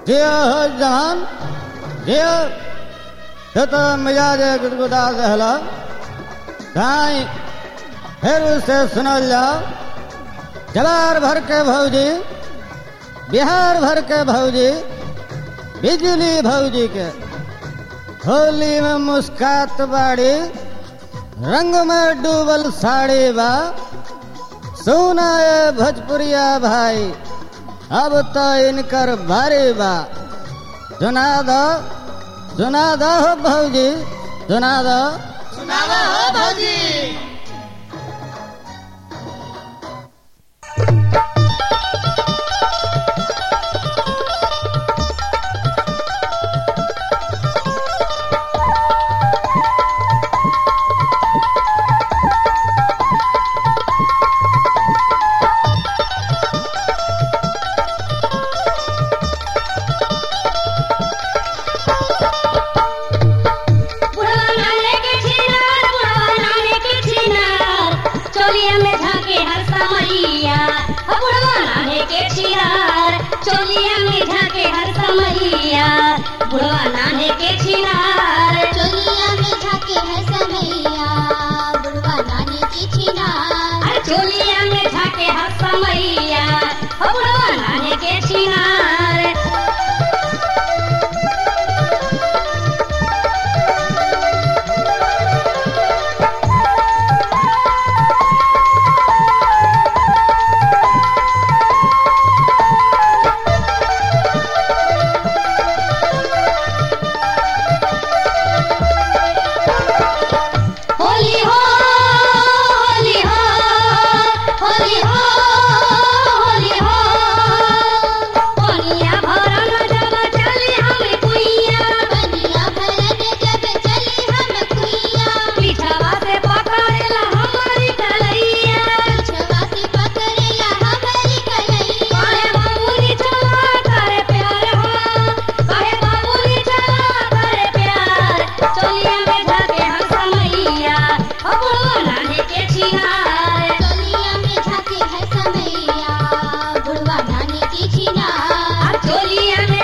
जियो हो जहान जियो तो तो मिजाज गुदगुदा रहला गाय फिर उसे सुनल जाओ जवार भर के भौजी बिहार भर के भौजी बिजली भौजी के होली में मुस्कात बाड़ी रंग में डूबल साड़ी बा सुना ये भोजपुरिया भाई अब तो इनकर भारी बा सुना दो सुना दो हो भौजी सुना दो सुनावा हो भौजी बुढ़वा नाने के छिनार बुढ़वा नाने के छिनार चोलिया में झाके हर समैया हो बुढ़वा नाने के छिनार चोलिया में झाके हर समैया बुढ़वा नाने के छिनार चोलिया में झाके है समैया बुढ़वा नानी की छिनार अरे चोलिया में झाके हर समैया हो बुढ़वा नाने के छिनार होली हो होली हो होली हो होली हो पानिया भरल जब चली हम कुइया बनिया भरन जब चली हम कुइया पीछवा से पकड़ेला हमारी कलैया छवा से पकड़ेला हमारी कलैया काहे बाबूनी चला करे प्यार हो काहे बाबूनी चला करे प्यार चोलिया में झाके हम समैया हो बुढ़वा नाने के छिनार चोलिया में झाके है समैया बुढ़वा नानी की छिनार अब चोलिया में